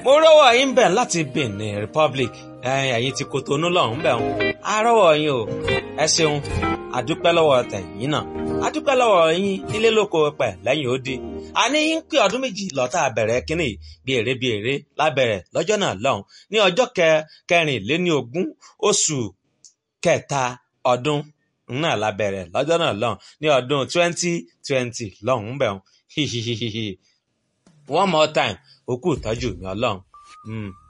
mo rọ́wọ́ yín bẹ̀ láti Benin Republic ẹ̀yin ti Kotonu lọ́hùn bẹ̀ wọn a rọ́wọ́ yín o ẹ ṣeun àdúpẹ́ lọ́wọ́ tẹ̀yìn náà àdúpẹ́ lọ́wọ́ yín nílé lóko pẹ̀ lẹ́yìn ó di àní yín pé ọdún méjì lọ́tà bẹ̀rẹ̀ kínní bí èrè bí èrè lábẹ̀rẹ̀ lọ́jọ́ náà lọ́hùn ní ọjọ́ kẹrìnléní ogún oṣù kẹta ọdún náà lábẹ̀rẹ̀ lọ́jọ́ náà lọ́hùn ní ọdún twenty twenty lọ́hùn bẹ̀ wọn one more time òkú ìtọ́jú mi ọlọ́run.